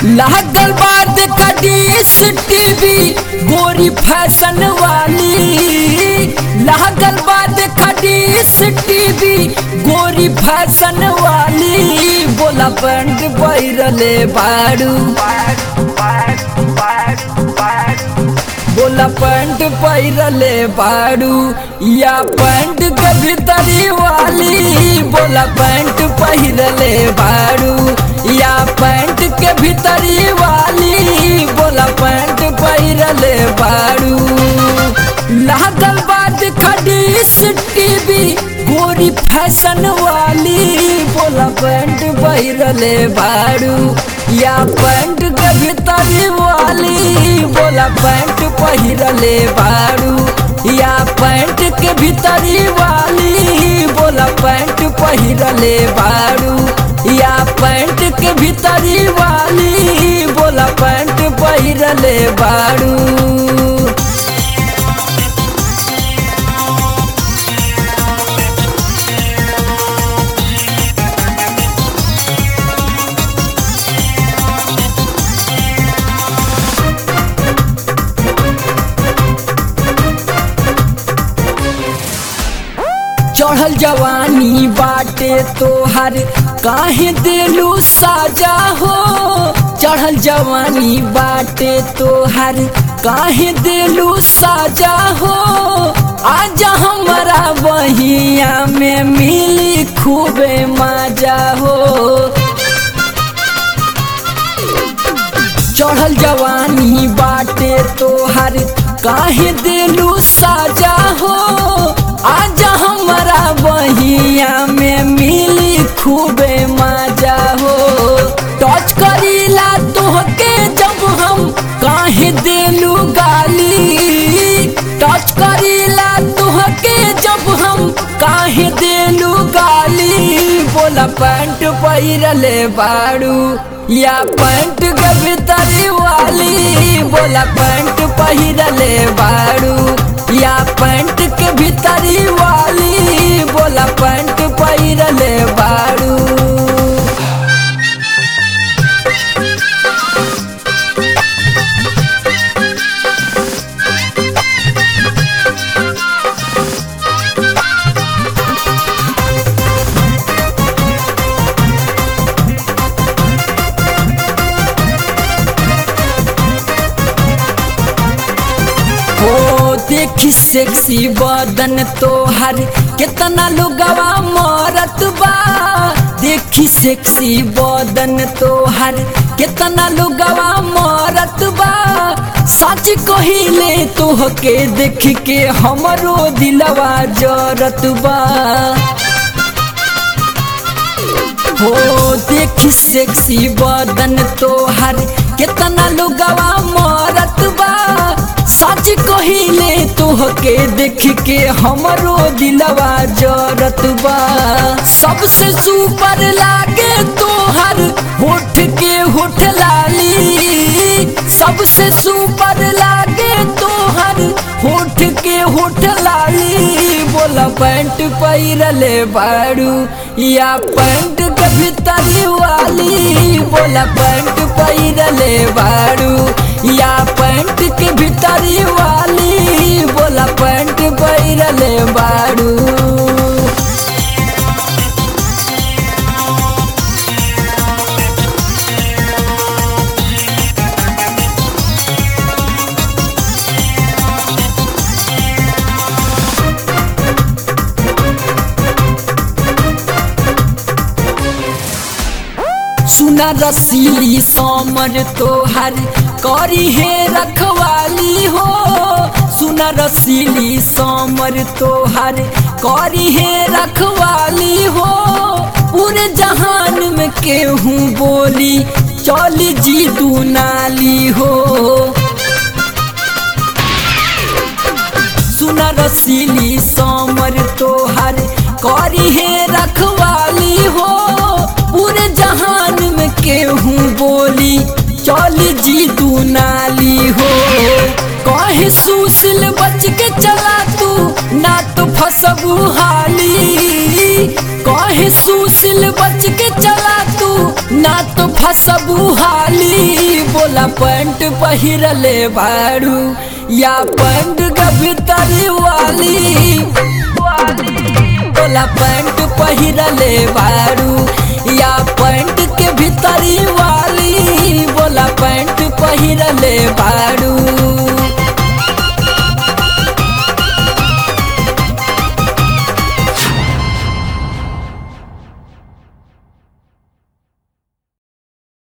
लागल बाद कडीस टीवी गोरी फैशन वाली लागल बाद कडीस टीवी गोरी फैशन वाली बोला बंड बैरले बाड़ू बोला पैंट पैरले बाड़ू या पैंट के भीतरी वाली बोला पैंट पहिरले बाड़ू या पैंट के भीतरी वाली बोला पैंट पहिरले बाड़ू लागल बाद खडीस टीवी गोरी फैशन वाली बोला पैंट पहिरले बाड़ू या पैंट के भीतरी वाली बोला पैंट पहिरले बाड़ू या पैंट के भीतरी वाली बोला पैंट पहिरले बाड़ू या पैंट के भीतरी वाली बोला पैंट पहिरले बाड़ू चढ़ल जवानी बाटे तोहर काहे दिलू साजा हो चढ़ल जवानी बाटे तोहर काहे दिलू साजा हो आजा हमारा बहिया में मिली खूबे मजा हो चढ़ल जवानी बाटे तोहर काहे दिलू साजा हो आजा हमारा बहिया में मिली खूबे मजा हो टच करीला तोहके जब हम काहे दिलू गाली टच करीला तोहके जब हम काहे दिलू गाली बोला पैंट पहिरले बाड़ू या पैंट के भीतरी वाली बोला पैंट पहिरले बाड़ू या पैंट के भीतरी वाली बोला पैंट पहिरले बाड़ू हो देखी सेक्सी बदन तोहर कितना लुगवा मरत बा देखी सेक्सी बदन तोहर कितना लुगवा मरत बा सच कहिले तोहके देख के हमरो दिलवा जरत बा हो देखी सेक्सी बदन तोहर कितना लुगवा मरत बा सच कहिले तोहके देख के हमरो दिलवा जरत बा सबसे सुपर लागे तोहर होठ के होठ लाली सबसे सुपर लागे तोहर होठ के होठ लाली बोला पैंट पहिरले बाड़ू या पैंट के भीतरी वाली बोला पैंट पहिरले बाड़ू या पैंट के भीतरी वाली बोला पैंट पहिरले बाड़ू सुना रसीली समर तोहर करी है रखवाली हो सुना रसीली समर तोहर करी है रखवाली हो पूरे जहान में केहू बोली चली जी तू नाली हो सुना रसीली समर तोहर करी है रखवाली हो पूरे जहान में केहू बोली चली जी तू नाली हो कहे सुशील बच के चला तू ना तो फसबू हाली कहे सुशील बच के चला तू ना तो फसबू हाली बोला पैंट पहिरले बारू या पैंट के भीतरी वाली बोला पैंट पहिरले बारू या पैंट के भीतरी वाली बोला पैंट पहिरले बारू